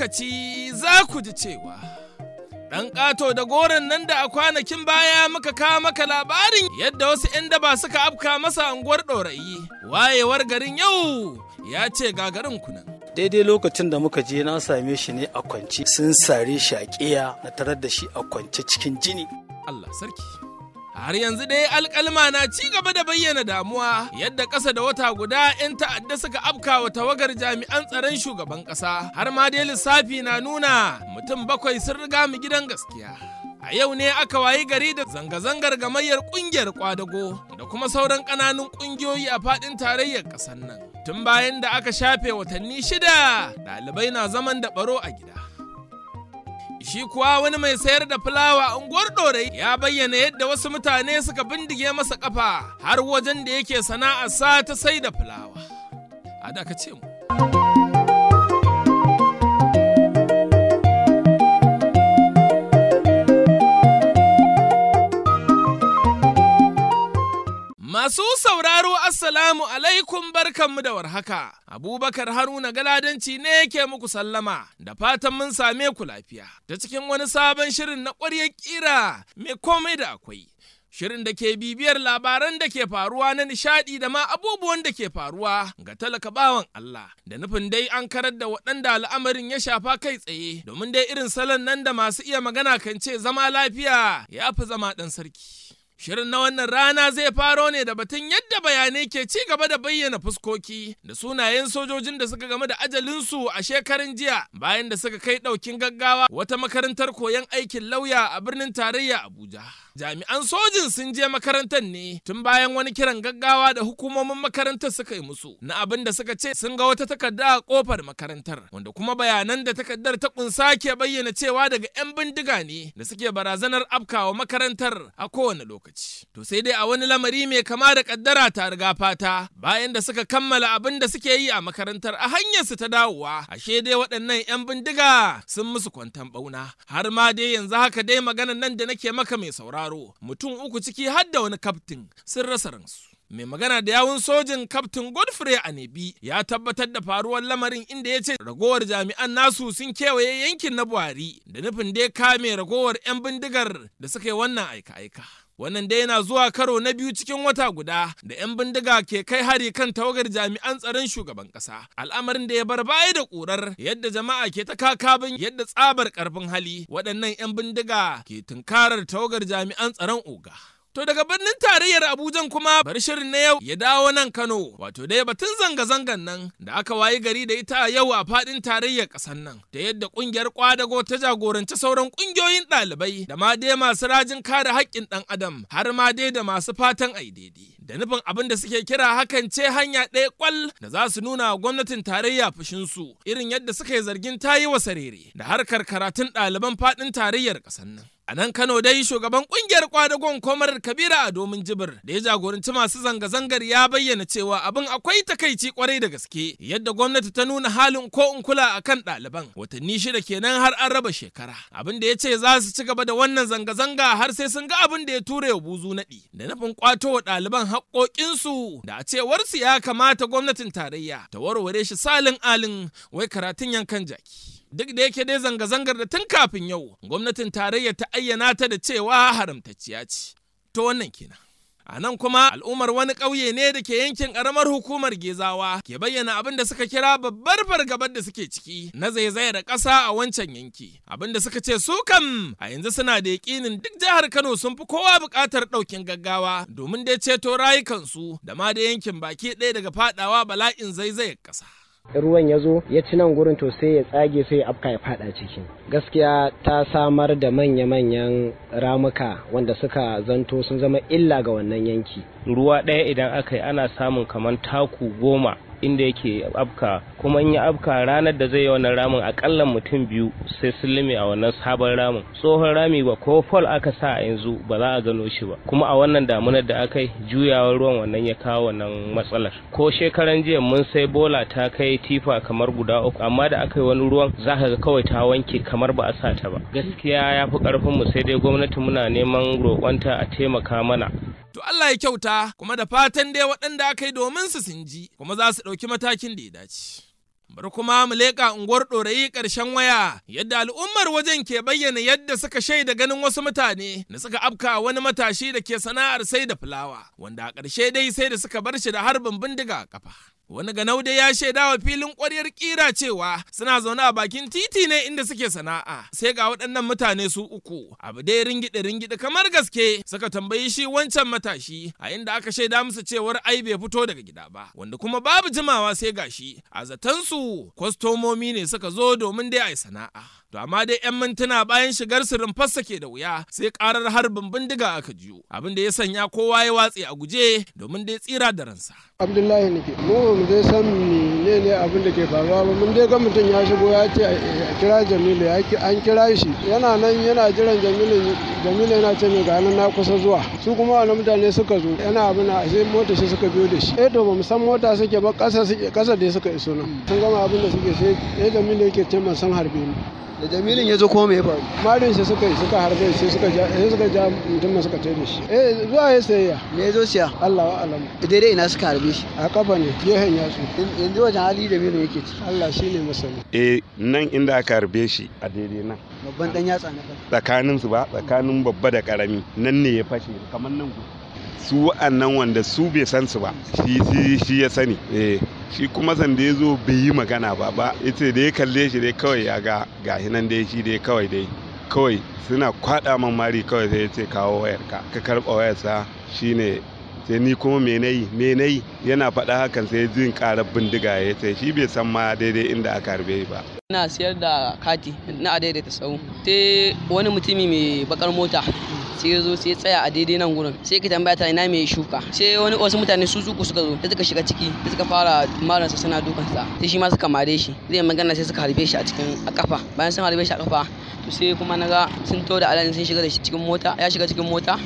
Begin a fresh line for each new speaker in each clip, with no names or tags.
lokaci za ku ji cewa ɗan ƙato da goron nan da a kwanakin baya muka kawo maka labarin yadda wasu 'yan daba suka afka masa unguwar ɗorayi wayewar garin yau ya ce gagarin kunan.
daidai lokacin da muka je na same shi ne a kwance sun sare shi a ƙiya na tarar da shi a kwance cikin jini
Allah sarki. Har yanzu dai alkalma na ci gaba da bayyana damuwa yadda ƙasa da wata guda 'yan ta'adda suka afka wa tawagar jami'an tsaron shugaban ƙasa har ma dai lissafi na nuna mutum bakwai sun riga mu gidan gaskiya. A yau ne aka wayi gari da zanga-zangar gamayyar ƙungiyar kwadago da kuma sauran ƙananun ƙungiyoyi a faɗin tarayyar ƙasar nan. Tun bayan da aka shafe watanni shida ɗalibai na zaman da ɓaro a gida. shi kuwa wani mai sayar da fulawa a unguwar ɗorai ya bayyana yadda wasu mutane suka bindige masa kafa har wajen da yake sana'ar sa ta sai da fulawa. A da ka ce mu. Masu sauraro Assalamu alaikum barkanmu da warhaka. Abubakar Haruna Galadanci ne yake muku sallama da fatan mun same ku lafiya. Ta cikin wani sabon shirin na ƙwaryar ƙira mai komai da akwai. Shirin da ke bibiyar labaran da ke faruwa na nishadi da ma abubuwan da ke faruwa ga talaka bawan Allah da nufin dai an karar da waɗanda al'amarin ya shafa kai tsaye domin dai irin salon nan da masu iya magana kan ce zama lafiya ya fi zama ɗan sarki. Shirin na wannan rana zai faro ne da batun yadda bayanai ke ci gaba da bayyana fuskoki da sunayen sojojin da suka game da ajalinsu a shekarun jiya bayan da suka kai ɗaukin gaggawa wata makarantar koyon aikin lauya a birnin tarayya Abuja. Jami'an sojin sun je makarantar ne tun bayan wani kiran gaggawa da hukumomin makarantar suka yi musu na abin da suka ce sun ga wata takarda a kofar makarantar wanda kuma bayanan da takardar ta kunsa ke bayyana cewa daga 'yan bindiga ne da suke barazanar afkawa makarantar a kowane lokaci. To sai dai a wani lamari mai kama da kaddara ta riga fata bayan da suka kammala abin da suke yi a makarantar a hanyar su ta dawowa ashe dai waɗannan 'yan bindiga sun musu kwantan bauna har ma dai yanzu haka dai maganan nan da nake maka mai sauraro mutum uku ciki har da wani kaftin sun rasa ransu. mai magana da yawun sojin kaftin godfrey anebi ya tabbatar da faruwar lamarin inda ya ce ragowar jami'an nasu sun kewaye yankin na buhari da nufin dai kame ragowar 'yan bindigar da suka yi wannan aika-aika wannan dai yana zuwa karo na biyu cikin wata guda da 'yan bindiga ke kai hari kan tawagar jami'an tsaron shugaban kasa al'amarin da ya bar baya da ƙurar yadda jama'a ke ta kakabin yadda tsabar karfin hali waɗannan 'yan bindiga ke tunkarar tawagar jami'an tsaron oga To daga birnin tarayyar Abuja kuma bari shirin na yau ya dawo nan Kano wato dai batun zanga-zangan nan da aka wayi gari da ita a yau a fadin tarayyar ƙasar nan da yadda ƙungiyar kwadago ta jagoranci sauran ƙungiyoyin ɗalibai da ma dai masu rajin kare haƙƙin ɗan adam har ma dai da masu fatan ai daidai. Da nufin abin da suke kira hakan ce hanya ɗaya kwal da za su nuna wa gwamnatin tarayya fushinsu irin yadda suka yi zargin ta yi wa sarere da harkar karatun ɗaliban faɗin tarayyar ƙasar nan. A nan Kano dai shugaban kungiyar kwadagon komar Kabira a domin jibir da ya jagoranci masu zanga-zangar ya bayyana cewa abin akwai takaici kwarai da gaske yadda gwamnati ta nuna halin ko in kula a kan ɗaliban watanni shida kenan har an raba shekara. Abin da ya ce za su ci gaba da wannan zanga-zanga har sai sun ga abin da ya ture wa buzu naɗi da nufin kwato wa ɗaliban haƙoƙinsu da a cewarsu ya kamata gwamnatin tarayya ta warware shi salin alin wai karatun yankan jaki. duk da yake dai zanga-zangar da tun kafin yau gwamnatin tarayya ta ayyana ta da cewa haramtacciya ce to wannan kenan a nan kuma al'ummar wani ƙauye ne da ke yankin ƙaramar hukumar gezawa ke bayyana abin da suka kira babbar fargabar da suke ciki na zaizayar ƙasa a wancan yanki abin da suka ce su kam a yanzu suna da yaƙinin duk jihar kano sun fi kowa buƙatar ɗaukin gaggawa domin dai ceto rayukansu da ma da yankin baki ɗaya daga faɗawa bala'in zaizayar ƙasa
ruwan ya zo ya ci nan gurin to sai ya tsage sai ya afka ya fada ciki gaskiya ta samar da manya-manyan ramuka wanda suka zanto sun zama illa ga wannan yanki
ruwa ɗaya idan aka yi ana samun kamar taku goma inda yake afka kuma in ya afka ranar da zai yi wannan ramin akalla mutum biyu sai sun lime a wannan sabon ramin tsohon rami ba ko fol aka sa a yanzu ba za a gano shi ba kuma a wannan damunar da aka yi juyawar ruwan wannan ya kawo wannan matsalar ko shekaran jiya mun sai bola ta kai tifa kamar guda uku amma da aka yi wani ruwan za ka ga kawai ta wanke kamar ba a sa ta ba gaskiya ya fi karfin mu sai dai gwamnati muna neman roƙonta a taimaka mana
To Allah ya kyauta kuma da fatan dai waɗanda aka yi domin su sun ji kuma za su ɗauki matakin da ya dace. Bar kuma mu leƙa unguwar ɗorayi ƙarshen waya yadda al'ummar wajen ke bayyana yadda suka shaida ganin wasu mutane da suka afka wani matashi da ke sana'ar sai da fulawa wanda a ƙarshe dai sai da suka bar shi da harbin bindiga a kafa. Wani ganaude ya shaida wa filin ƙwaryar ƙira cewa suna zaune a bakin titi ne inda suke sana'a sai ga waɗannan mutane su uku abu dai ringide ringide kamar gaske suka tambayi shi wancan matashi a inda aka shaida musu cewar ai bai fito daga gida ba wanda kuma babu jimawa sai gashi a zatansu kwastomomi ne suka zo domin dai a yi sana'a. To amma dai 'yan mintuna bayan shigar su rumfarsa ke da wuya sai karar harbin bindiga aka jiyo abin da ya sanya kowa ya watse a guje domin dai tsira da ransa.
abdullahi nake mu mu dai san ne ne abin da ke faruwa ba mun dai ga mutum ya shigo ya ce a kira jamilu ya an kira shi yana nan yana jiran jamilu jamilu yana ce mai ga nan na kusa zuwa su kuma wani mutane suka zo yana abin a sai mota shi suka biyo da shi eh to ba mu san mota suke ba kasa suke kasa dai suka iso nan sun gama abin da suke sai eh jamilu yake ce man san harbe ni
da jamilin ya zo kuma me ya faru
marin shi suka yi suka harbe sai suka ja sai suka ja mutum suka tare shi eh zuwa ya sayayya
me ya zo siya
Allah wa alamu
daidai ina suka harbe shi
a kafa ne gehen yatsu
yanzu wajen hali jamilin yake ci
Allah shine masani
eh nan inda aka harbe shi a daidai nan
babban dan yatsa na kan
tsakanin su ba tsakanin babba da karami nan ne ya fashe kamar nan gudu su wa'annan wanda su bai san su ba shi shi shi ya sani eh shi kuma san da ya zo bai yi magana ba ba ita da ya kalle shi dai kawai ya ga gashi nan dai shi dai kawai dai kawai suna kwada man mari kawai sai ya ce kawo wayarka ka karba wayarsa shine sai ni kuma me nayi me nayi yana faɗa hakan sai jin karar bindiga ya ce shi bai san ma daidai inda aka harbe ba
ina siyar da kati na a daidaita sau sai wani mutumi mai bakar mota sai ya zo sai ya tsaya a daidai nan gurin sai ka tambaya ta ina mai shuka sai wani wasu mutane su uku suka zo sai suka shiga ciki sai suka fara maransa suna dukansa sai shi ma suka mare shi zai magana sai suka harbe shi a cikin a kafa bayan sun harbe shi a kafa to sai kuma naga sun to da alani sun shiga da shi cikin mota ya shiga cikin mota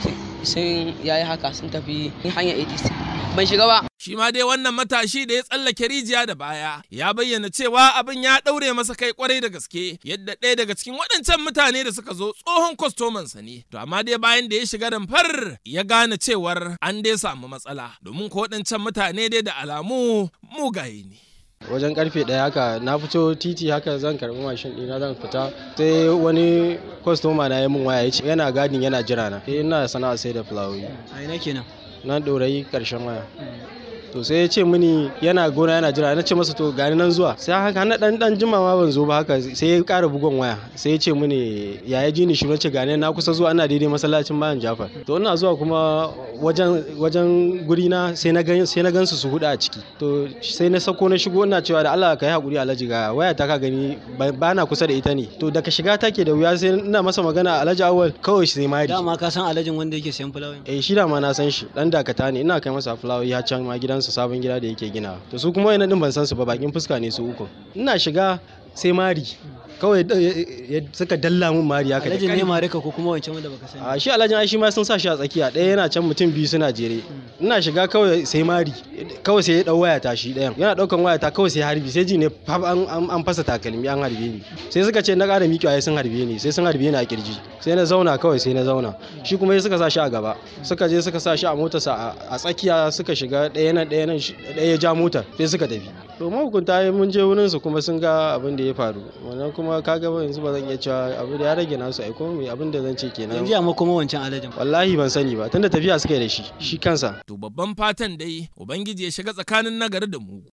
sun yayi haka sun tafi hanyar 80 ban shiga ba
Shi ma dai wannan matashi da ya tsallake rijiya da baya ya bayyana cewa abin ya ɗaure masa kai kwarai da gaske yadda ɗaya daga cikin waɗancan mutane da suka zo tsohon kwastomansa ne. To amma dai bayan da ya shiga rumfar ya gane cewar an dai samu matsala domin ko waɗancan mutane dai da alamu mugaye ne.
wajen karfe ɗaya haka na fito titi haka zan karɓi mashin ɗina zan fita sai wani kwastoma na ya min waya ya ce yana gadin yana jira na eh ina sana'a sai da fulawoyi
a ina kenan
na ɗorayi ƙarshen waya to sai ya ce mini yana gona yana jira na ce masa to gani nan zuwa sai haka na dan dan jima ma ban zo ba haka sai ya ƙara bugon waya sai ya ce mini ya ya ji ni shi ce gani na kusa zuwa ina daidai masallacin bayan Jafar to ina zuwa kuma wajen wajen guri na sai na gan sai na gansu su huda a ciki to sai na sako na shigo ina cewa da Allah ka yi hakuri Alhaji ga waya ta ka gani ba na kusa da ita ne to daga shiga take da wuya sai ina masa magana Alhaji Awal kawai sai mari
dama ka san alhajin wanda yake sayan fulawa
eh shi da ma na san shi dan dakata ne ina kai masa fulawoyi har can ma gidansa sabon gida da yake gina to su kuma yana din ban san su ba bakin fuska ne su uku ina shiga sai mari kawai suka dalla mun mari haka da
alhajin ne mare ka ko kuma wancan wanda baka sani
a shi alhajin ai shi ma sun sa shi a tsakiya ɗaya yana can mutum biyu suna jere ina shiga kawai sai mari kawai sai ya dau waya ta shi ɗayan yana daukan waya ta kawai sai harbi sai ji ne an fasa takalmi an harbe ni sai suka ce na ƙara miƙewa sun harbe ni sai sun harbe ni a kirji sai na zauna kawai sai na zauna shi kuma suka sa shi a gaba suka je suka sa shi a motarsa a tsakiya suka shiga ɗaya nan ɗaya nan ɗaya ya ja motar sai suka tafi to mahukunta mun je wurin su kuma sun ga abin da ya faru wannan kuma kaga yanzu ba zan iya cewa abu da ya rage nasu ai kuma mai abin da zan ce kenan
yanzu amma kuma wancan alhajin
wallahi ban sani ba tunda tafiya suka yi da shi shi kansa
To babban fatan dai Ubangiji ya shiga tsakanin nagari da mugu.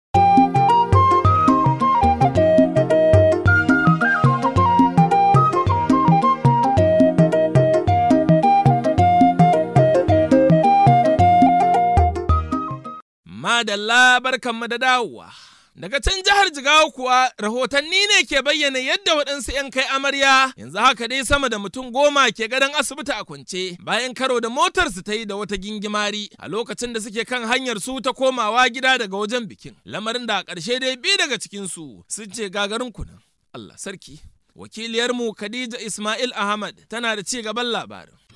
Madalla barkanmu da dawowa. Daga can jihar Jigawa kuwa rahotanni ne ke bayyana yadda waɗansu 'yan kai amarya yanzu haka dai sama da mutum goma ke gadon asibiti a kwance bayan karo da motarsu ta yi da wata gingimari a lokacin da suke kan hanyar su ta komawa gida daga wajen bikin. Lamarin da a ƙarshe dai biyu daga cikinsu sun ce gagarin kunan. Allah sarki. Wakiliyarmu Khadija Ismail Ahmad tana da ci gaban labarin.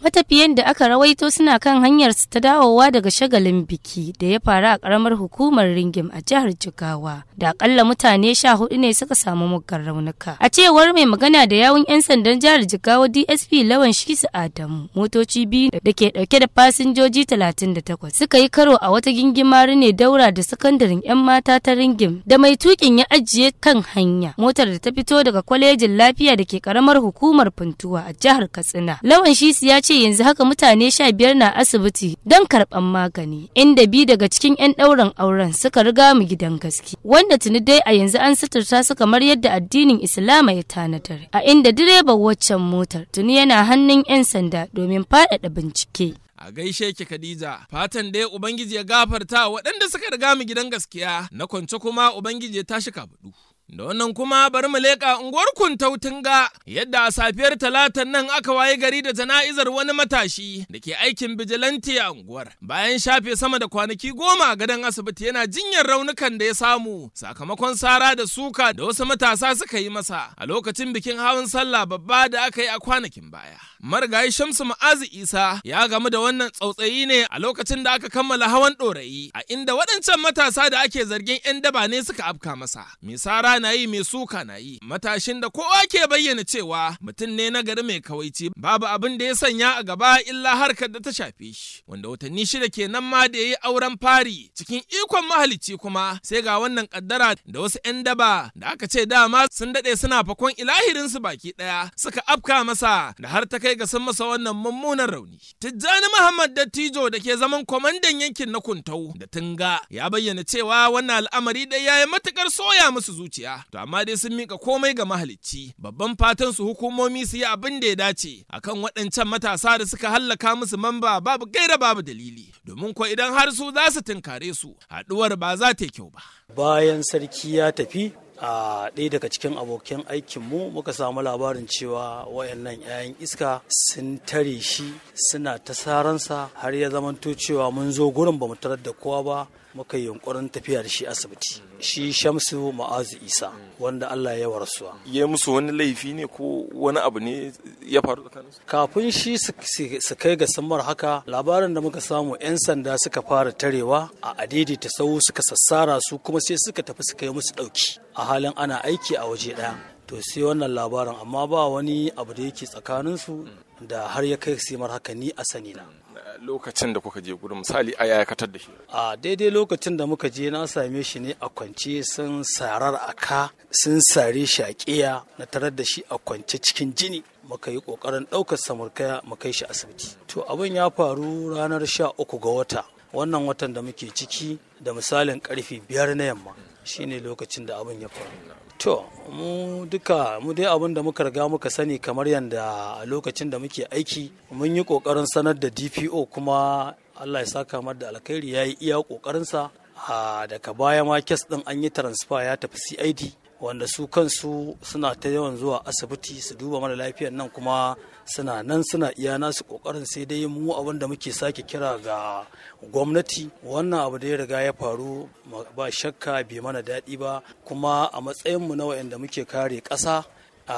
Matafiyan da aka rawaito suna kan hanyar su ta dawowa daga shagalin biki da ya faru a karamar hukumar Ringim a jihar Jigawa. Da akalla mutane sha hudu ne suka samu muggan raunuka. A cewar mai magana da yawun 'yan sandan jihar Jigawa DSP Lawan Shisu Adamu, motoci biyu da ke dauke da fasinjoji 38 suka yi karo a wata gingimari ne daura da sakandaren 'yan mata ta Ringim da mai tukin ya ajiye kan hanya. Motar da ta fito daga kwalejin lafiya da ke karamar hukumar Funtuwa a jihar Katsina. Lawan Shisu ya ce yanzu haka mutane sha biyar na asibiti don karɓan magani inda bi daga cikin 'yan ɗaurin auren suka riga mu gidan gaske wanda tuni dai a yanzu an suturta su kamar yadda addinin islama ya tanadar a inda direban waccan motar tuni yana hannun 'yan sanda domin faɗaɗa bincike
a gaishe ki Khadija fatan dai ubangiji ya gafarta waɗanda suka riga mu gidan gaskiya na kwance kuma ubangiji ya tashi kafaɗu Da wannan kuma bari mu leƙa unguwar Kuntautunga yadda a safiyar talatan nan aka waye gari da jana'izar wani matashi da ke aikin bijilanti a unguwar. Bayan shafe sama da kwanaki goma a gadon asibiti yana jinyar raunukan da ya samu sakamakon sara da suka da wasu matasa suka yi masa a lokacin bikin hawan sallah babba da aka yi a kwanakin baya. Marigayi Shamsu Ma'azi Isa ya gamu da wannan tsautsayi ne a lokacin da aka kammala hawan ɗorayi a inda waɗancan matasa da ake zargin 'yan daba ne suka afka masa. Misara na yi mai suka na yi matashin da kowa ke bayyana cewa mutum ne na gari mai kawaici babu abin da ya sanya a gaba illa harkar da ta shafe shi wanda watanni shida kenan ma da ya yi auren fari cikin ikon mahalicci kuma sai ga wannan kaddara da wasu 'yan daba da aka ce dama sun daɗe suna fakon ilahirinsu baki ɗaya suka afka masa da har ta kai ga sun masa wannan mummunan rauni tijjani muhammad dattijo da ke zaman kwamandan yankin na kuntau da tunga ya bayyana cewa wannan al'amari dai ya yi matukar soya musu zuciya to amma dai sun mika komai ga mahalicci babban fatan su hukumomi su yi abin da ya dace akan waɗancan matasa da suka hallaka musu mamba babu gaira babu dalili domin ko idan har su za su tunkare su haɗuwar ba za ta yi kyau ba
bayan sarki ya tafi a ɗaya daga cikin abokan aikinmu muka samu labarin cewa wayannan 'ya'yan iska sun tare shi suna ta saransa har ya zamanto cewa mun zo gurin ba mu tarar da kowa ba muka yi yunkurin tafiya da shi asibiti shi shamsu ma'azu isa wanda allah ya warasuwa
ya musu wani laifi ne ko wani abu ne ya faru tsakaninsu
kafin shi su kai ga samar haka labarin da muka samu 'yan sanda suka fara tarewa a adidi ta sau suka sassara su kuma sai suka tafi suka yi musu ɗauki a halin ana aiki a waje ɗaya to sai wannan labarin amma ba wani abu da yake tsakaninsu da har ya kai simar haka ni a sani na
lokacin da kuka je gurin misali a yayakatar da shi
a daidai lokacin da muka je na same shi ne a kwance sun sarar a ka sun sare shi a ƙiya na tarar da shi a kwance cikin jini muka yi ƙoƙarin ɗaukar samurkaya mu kai shi asibiti to abin ya faru ranar sha uku ga wata wannan watan da muke ciki da misalin karfe biyar na yamma shine lokacin da abin ya faru to mu duka mu dai abin da muka riga muka sani kamar yadda a lokacin da muke aiki mun yi kokarin sanar da dpo kuma allah ya saka mar da alkhairi ya yi iya kokarinsa a daga baya ma kes din an yi transfer ya tafi cid wanda su kansu suna ta yawan zuwa asibiti su duba mara lafiyar nan kuma suna nan suna iya nasu kokarin sai dai mu abin da muke sake kira ga gwamnati wannan abu da ya riga ya faru ba shakka bai mana daɗi ba kuma a matsayinmu na waɗanda muke kare ƙasa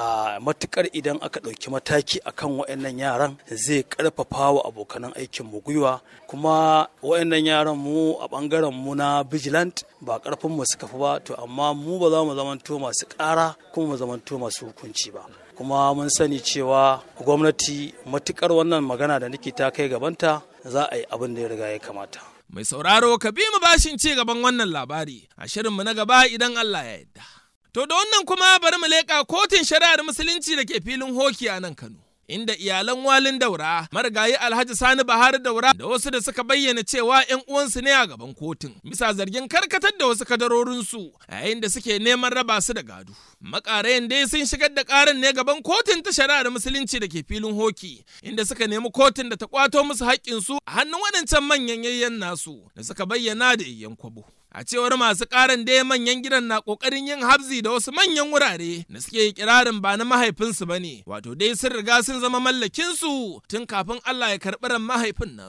a matukar idan aka ɗauki mataki akan waɗannan yaran zai ƙarfafa wa abokanan aikin mu gwiwa kuma waɗannan yaran mu a ɓangaren mu na vigilant ba ƙarfin mu suka fi ba to amma mu ba za mu zamanto masu ƙara kuma mu zamanto masu hukunci ba kuma mun sani cewa gwamnati matukar wannan magana da nake ta kai gabanta za a yi abin da ya riga ya kamata
mai sauraro ka bi mu bashin ci gaban wannan labari a shirinmu na gaba idan Allah ya yarda To da wannan kuma bari mu leƙa kotun shari'ar musulunci da ke filin hoki a nan Kano. Inda iyalan walin daura, marigayi Alhaji Sani Bahar daura da wasu da suka bayyana cewa 'yan uwansu ne a gaban kotun, bisa zargin karkatar da wasu kadarorinsu a yayin da suke neman raba su da gado. Makarayan dai sun shigar da karan ne gaban kotun ta shari'ar musulunci da ke filin hoki, inda suka nemi kotun da ta kwato musu haƙƙinsu a hannun waɗancan manyan yayyan nasu da suka bayyana da yayyan kwabo. A cewar masu karan dai manyan gidan na kokarin yin habzi da wasu manyan wurare da suke kirarin ba na mahaifinsu ba ne, wato dai sun riga sun zama mallakinsu tun kafin Allah ya karɓi ran mahaifin nasu.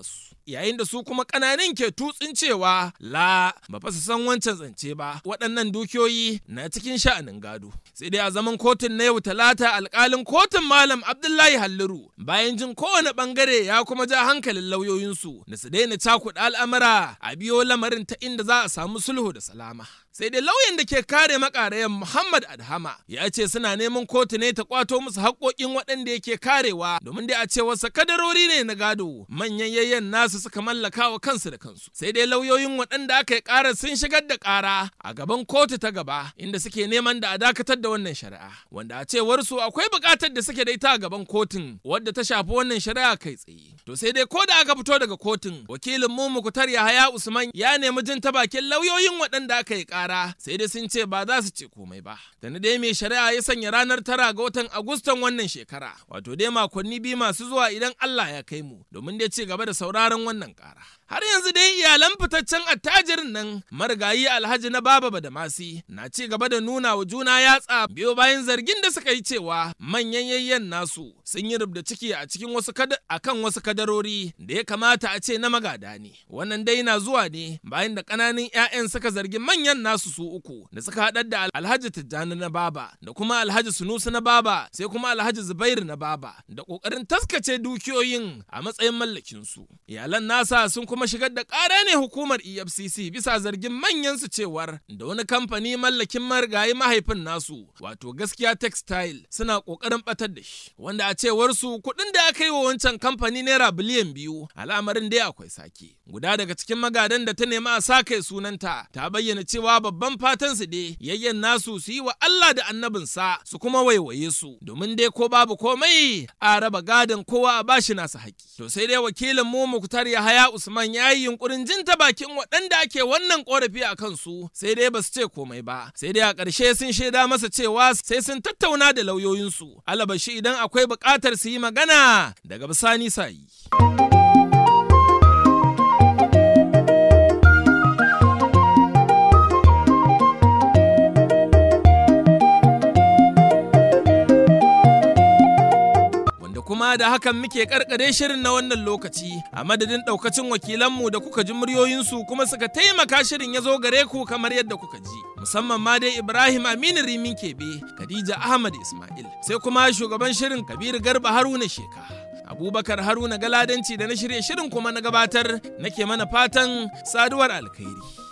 yayin da su kuma ƙananan ke tutsin cewa la ba fa su san wancan zance ba waɗannan dukiyoyi na cikin sha'anin gado sai dai a zaman kotun na yau talata alƙalin kotun malam abdullahi halliru bayan jin kowane ɓangare ya kuma ja hankalin lauyoyinsu da su daina cakuɗa al'amura a biyo lamarin ta inda za a samu sulhu da salama sai dai lauyan da ke kare makarayan Muhammad Adhama ya ce suna neman kotu ne ta kwato musu haƙoƙin waɗanda yake karewa domin dai a ce wasu kadarori ne na gado manyan yayyan nasu suka mallaka wa kansu da kansu sai dai lauyoyin waɗanda aka yi ƙara sun shigar da ƙara a gaban kotu ta gaba inda suke neman da a dakatar da wannan shari'a wanda a cewar su akwai buƙatar da suke da ita a gaban kotun wadda ta shafi wannan shari'a kai tsaye to sai dai ko da aka fito daga kotun wakilin mu Mukutar Yahaya Usman ya nemi jin ta bakin lauyoyin waɗanda aka yi ƙara kara sai dai sun ce ba za su ce komai ba da na dai mai shari'a ya sanya ranar tara ga watan agustan wannan shekara wato dai makonni biyu masu zuwa idan Allah ya kai mu domin dai ci gaba da sauraron wannan kara har yanzu dai iyalan fitaccen attajirin nan marigayi alhaji na baba badamasi na ci gaba da nuna wa juna yatsa biyo bayan zargin da suka yi cewa manyan yayyen nasu sun yi rubda ciki a cikin wasu akan wasu kadarori da ya kamata a ce na magada ne wannan dai na zuwa ne bayan da ƙananan 'ya'yan suka zargi manyan nasu su uku da suka haɗar da alhaji tijjani na baba da kuma alhaji sunusu na baba sai kuma alhaji zubairu na baba da ƙoƙarin taskace dukiyoyin a matsayin mallakinsu iyalan nasa sun kuma shigar da ƙara ne hukumar efcc bisa zargin manyan su cewar da wani kamfani mallakin marigayi mahaifin nasu wato gaskiya textile suna ƙoƙarin ɓatar da shi wanda a cewar su kuɗin da aka yi wa wancan kamfani naira biliyan biyu al'amarin dai akwai sake guda daga cikin magadan da ta nemi a sa kai sunanta ta bayyana cewa babban fatan su dai yayyen nasu su yi wa Allah da annabinsa su kuma waiwaye su domin dai ko babu komai a raba gadon kowa a bashi nasa haƙƙi to sai dai wakilin mu Muktar Yahaya Usman ya yi yunkurin jin ta bakin waɗanda ake wannan korafi a kansu sai dai ba su ce komai ba sai dai a ƙarshe sun shaida masa cewa sai sun tattauna da lauyoyinsu alabashi idan akwai buƙatar su yi magana daga bisani sa yi. kuma da hakan muke karkare shirin na wannan lokaci a madadin daukacin wakilanmu da kuka ji muryoyinsu kuma suka taimaka shirin ya zo gare ku kamar yadda kuka ji musamman ma dai Ibrahim Aminu Rimin Kebe Khadija Ahmad Ismail sai kuma shugaban shirin Kabir Garba Haruna Sheka Abubakar Haruna Galadanci da na shirye shirin kuma na gabatar nake mana fatan saduwar alkhairi